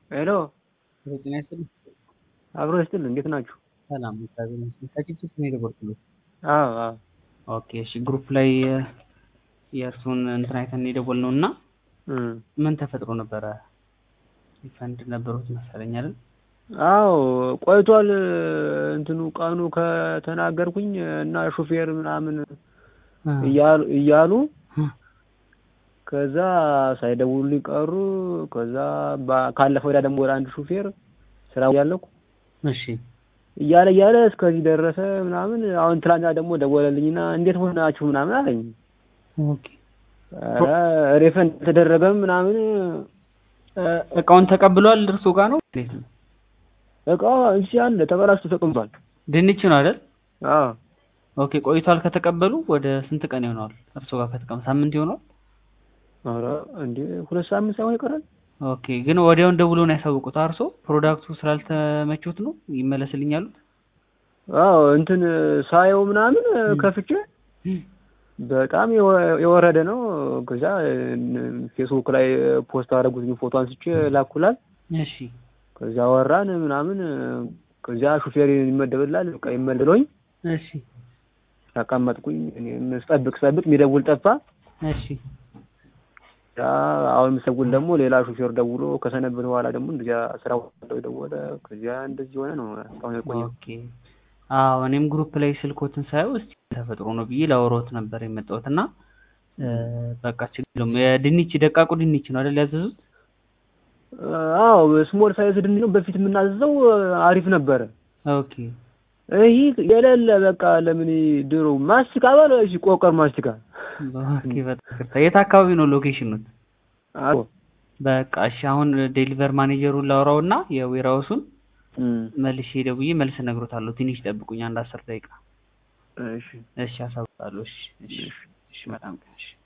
ሄሎ ጤና ይስጥልኝ። አብሮ ይስጥል። እንዴት ናችሁ? ሰላም እግዚአብሔር ይመስገን። ከጭጭት ነው የደወልኩት። አዎ አዎ ኦኬ እሺ። ግሩፕ ላይ የእርሱን እንትን አይተን የደወልነው እና እም ምን ተፈጥሮ ነበረ? ሪፈንድ ነበሩት መሰለኝ አይደል? አዎ ቆይቷል። እንትኑ ቀኑ ከተናገርኩኝ እና ሹፌር ምናምን እያሉ እያሉ ከዛ ሳይደውሉልኝ ቀሩ። ከዛ ባ- ካለፈ ወዲያ ደግሞ ወደ አንድ ሹፌር ስራ ያለኩ እሺ እያለ እያለ እስከዚህ ደረሰ ምናምን። አሁን ትላንትና ደግሞ ደወለልኝና እንዴት ሆናችሁ ምናምን አለኝ። ኦኬ። ኧረ ሪፈንድ ተደረገም ምናምን እ- እቃውን ተቀብሏል እርሱ ጋር ነው? እንዴት ነው? እቃው እዚህ አለ ተበላሽቶ ተቀምጧል። ድንች ነው አይደል? አዎ ኦኬ። ቆይቷል ከተቀበሉ ወደ ስንት ቀን ይሆነዋል? እርሱ ጋር ከተቀበሉ ሳምንት ይሆነዋል? ኧረ እንዴ ሁለት ሳምንት ሳይሆን ይቀራል። ኦኬ። ግን ወዲያውን ደውሎ ነው ያሳውቁት አርሶ ፕሮዳክቱ ስላልተመቹት ነው ይመለስልኝ ያሉት? አዎ እንትን ሳየው ምናምን ከፍቼ በጣም የወ- የወረደ ነው። ከዛ ፌስቡክ ላይ ፖስት አደረጉት ፎቶ አንስቼ ላኩላል። እሺ ከዛ ወራን ምናምን ከዚያ ሹፌር ይመደብላል። በቃ ይመልሎኝ እሺ ተቀመጥኩኝ። እኔም ስጠብቅ ስጠብቅ የሚደውል ጠፋ። እሺ ያ አሁን የምሰጉል ደግሞ ሌላ ሹፌር ደውሎ ከሰነበት በኋላ ደግሞ እንደዚያ ስራ ወጣው ደወለ። ከዚያ እንደዚህ ሆነ ነው እስካሁን የቆየው። ኦኬ አዎ እኔም ግሩፕ ላይ ስልኮትን ሳየው እስቲ ተፈጥሮ ነው ብዬ ላወራዎት ነበር የመጣሁት እና እ፣ በቃ ችግር የለውም። የድንች ደቃቁ ድንች ነው አይደል ያዘዙት? አዎ ስሞል ሳይዝ ድንች ነው በፊት የምናዘዘው አሪፍ ነበረ። ኦኬ ይህ የሌለ በቃ ለምን ድሮ ማስቲካ በለ እሺ፣ ቆቀር ማስቲካ ኦኬ በጣም ይቅርታ። የት አካባቢ ነው ሎኬሽኑት? አዎ በቃ እሺ አሁን ዴሊቨር ማኔጀሩን ላውራው እና የዌራውሱን እም፣ መልሼ ደውዬ መልስ እነግሮታለሁ። ትንሽ ጠብቁኝ አንድ አስር ደቂቃ። እሺ እሺ አሳውቃለሁ። እሺ እሺ እሺ በጣም እሺ